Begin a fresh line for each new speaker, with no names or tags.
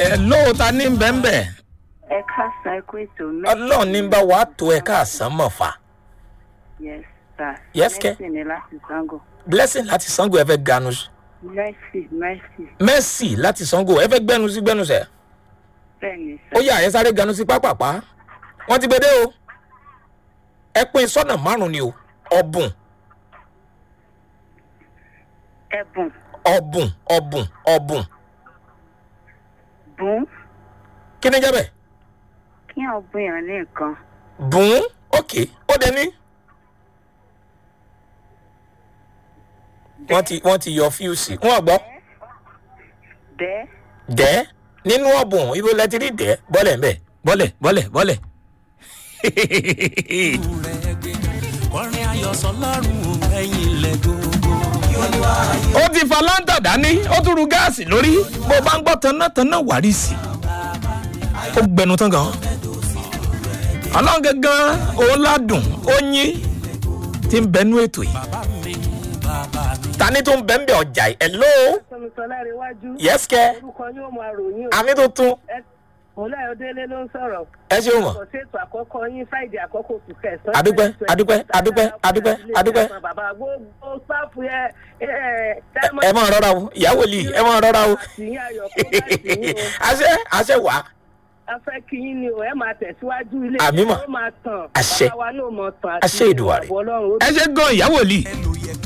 ẹ lóòótá ní bẹ́ẹ̀nbẹ́
ẹ káàsán ẹ kú ètò
ọlọ́run ní bá wàá tó ẹ káàsán mọ̀ fà
yes sir
Yes, kẹ́.
mercy ni láti sango
blessing láti sango ẹ fẹ́ ganu sí
mercy mercy
mercy láti sango ẹ fẹ́ gbẹnu sí gbẹnu sẹ
bẹ́ẹ̀ ni
ó
sir
yà ẹ sáré ganu sí pápápá wọ́n ti gbé dé o ẹ pín sọ́nà márùn-ún ni o ọ̀bùn
ẹ̀bùn
ọ̀bùn ọ̀bùn ọ̀bùn
bùn
kí ni jẹ́ bẹ́ẹ̀
kí wọn bùn yàn ní nǹkan
bùn ok ó dẹ ní. wọ́n ti wọ́n ti yọ fíùsì wọ́n gbọ́
bẹ́ẹ̀
dẹ́ nínú ọ̀bùn ibo lẹ ti rí dẹ́ bọ́lẹ̀ ń bẹ̀ bọ́lẹ̀ bọ́lẹ̀ bọ́lẹ̀.
kọrin ayọ̀ sọlọ́run ẹ̀yìn ilẹ̀ gbogbo.
ó ti fa láńtà dání ó tún ru gáàsì lórí bó bá ń gbọ́ tanátaná wàrí sí i ó gbẹnu tán gan ọlọ́run gangan òun ládùn ó yín tí ń bẹnu ètò yìí
bàbá mi bàbá mi.
tani tó ń bẹ́ ń bẹ̀ ọjà yìí ẹ̀ ló
sọmísọlá iwájú
yẹ́sìkẹ́
orúkọ yóò máa ròyìn o
àmì tuntun
òun ayọdẹlẹ ló ń sọrọ
ẹ ṣeun mọ̀
kò ṣètò àkọ́kọ́ yín fáìdì àkọ́kọ́ oṣù kẹsàn-án.
Adúpẹ́, adúpẹ́, adúpẹ́, adúpẹ́, adúpẹ́.
bàbá gbogbo sáfù yẹ ẹ
ẹ máa rọra o ìyàwó lì ẹ máa rọra o
tìyín ayọ̀ kó bá tìyín o
àṣẹ àṣẹ wà
a fẹ́ kí yín ni o ẹ máa tẹ̀síwájú ilé
Àmì mà.
ó máa tàn
Àṣẹ.
bàbá wa náà mọ̀ tàn
Àṣẹ Èdùmàrè.
ọlọ́run ó
ẹ ṣe gan ìyàwó lì
ẹlòyẹ